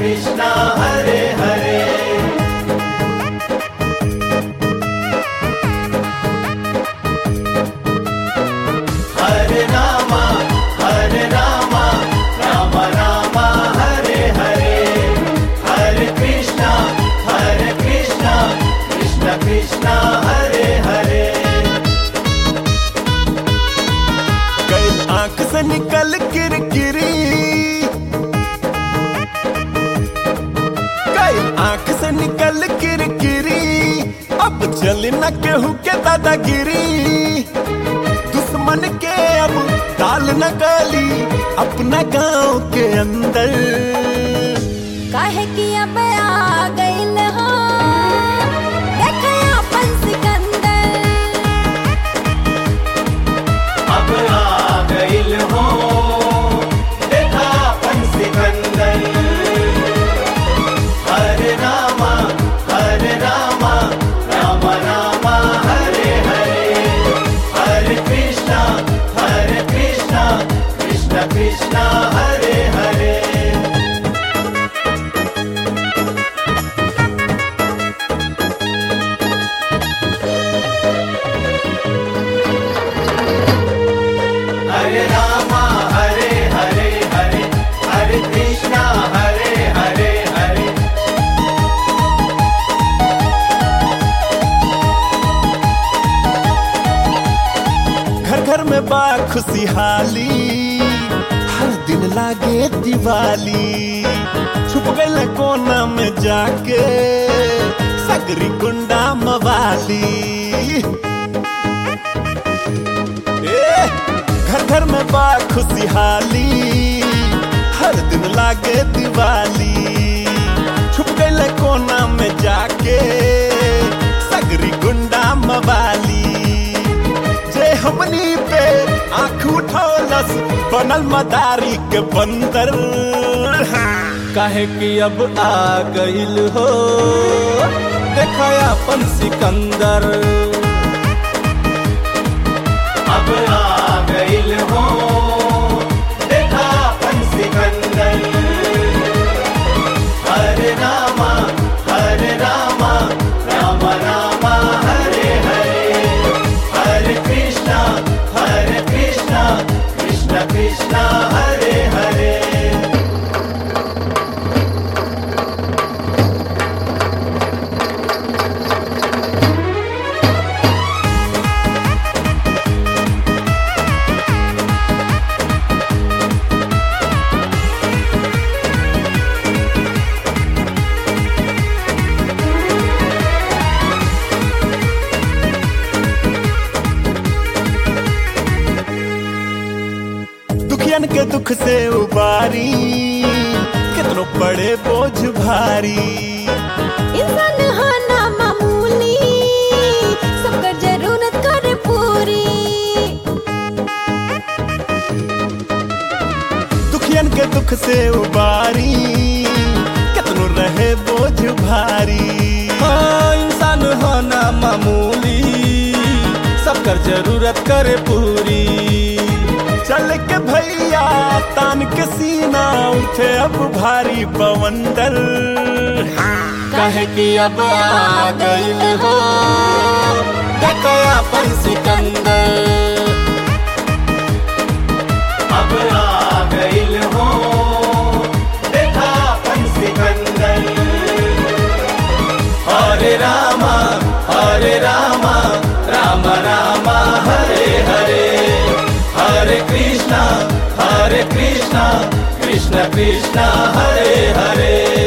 कृष्णा हरे हरे हरे रामा हरे रामा राम रामा हरे हरे हरे कृष्णा हरे कृष्णा कृष्ण कृष्णा हरे हरे कल आंख से निकल किरकिरी कल आंख से निकल किरकिरी अब चल न केहू के दादागिरी दुश्मन के अब डाल न गली अपना गांव के अंदर काहे कि अब आ गइल हो देखे अपन सिकंदर अब आ गइल हो देखा अपन सिकंदर हरे रामा हरे रामा राम रामा हरे हरे हरे कृष्णा हरे कृष्णा कृष्ण कृष्णा हरे हरे हरे रामा हरे हरे हरे हरे कृष्णा हरे हरे हरे घर घर में बा खुशहाली हर दिन लागे दिवाली छुप गए कोना में जाके सगरी गुंडा मवाली ए, घर घर में बा खुशहाली हर दिन लागे दिवाली छुप गए कोना में जाके सगरी गुंडा मवाली जे हमनी पे आंख उठौलस बनल मदारी के बंदर काहे कि अब आ गइल हो देखा अपन सिकंदर अब आ गइल हो देखा अपन सिकंदर हरे रामा हरे रामा राम रामा हरे हरे हरे कृष्णा हरे कृष्णा कृष्ण कृष्णा हरे हरे दुखियन के दुख से उबारी कितनो पड़े बोझ भारी इंसान हो ना मामूली सबकर जरूरत करे पूरी दुखियन के दुख से उबारी कितनो रहे बोझ भारी हाँ इंसान होना मामूली सबकर जरूरत करे पूरी चल के भैया तान के सीना उठे अब भारी बवंडर काहे कि अब आ गइल हो देखा अपन सिकंदर अब आ गइल हो देखा अपन सिकंदर हरे रामा हरे रामा राम रामा हरे हरे हरे कृष्णा हरे कृष्णा कृष्ण कृष्ण हरे हरे